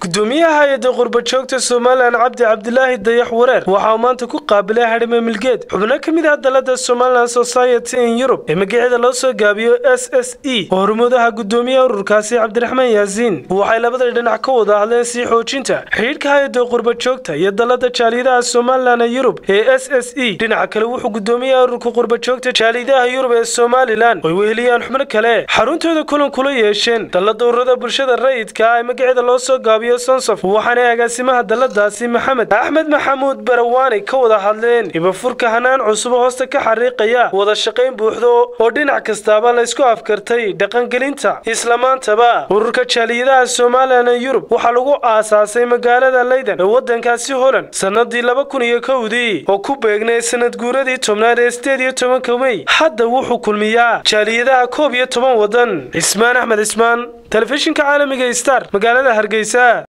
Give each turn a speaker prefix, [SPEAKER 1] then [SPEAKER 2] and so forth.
[SPEAKER 1] gudoomiyaha hay-adda qurbajoogta somalilan cabdi cabdilaahi dayax wareer waxa uu maanta ku qaabilay hadhime milgeed xubno ka mid ah dalada somalilan society in yurub ee magaceeda loo soo gaabiyo s s e oo hormuudaha gudoomiyaha ururkaasi cabdiraxmaan yaasiin waxay labada dhinac ka wada hadleen sii xoojinta xidhiidhka hay-adda qurbajoogta iyo dalada jaaliyadaha somalilan ee yurub ee s s e dhinaca kale wuxuu gudoomiyaha ururka qurbajoogta jaaliyadaha yurub ee somalilan oy weheliyaan xubno kale xaruntooda kulan kula yeesheen dalada ururada bulshada rayidka ee magaceeda loo soo gaabiyo waxaanay agaasimaha daladaasi maxamed axmed maxamuud barawaani ka wada hadleen ibafurka hanaan cusub hoosta ka xariiqaya wada shaqayn buuxdo oo dhinac kastaaba laysku afkartay dhaqangelinta islamaantaba ururka jaaliyadaha somalilan ee yurub waxaa lagu aasaasay magaalada leyden ee wadankaasi holand sannadii laba kun iyo kowdii oo ku beegnay sanad guuradii tobnaad ee sideed iyo tobanka mey hadda wuxuu kulmiyaa jaaliyadaha koob iyo toban wadan cismaan axmed cismaan telefishinka caalamiga star magaalada hargeysa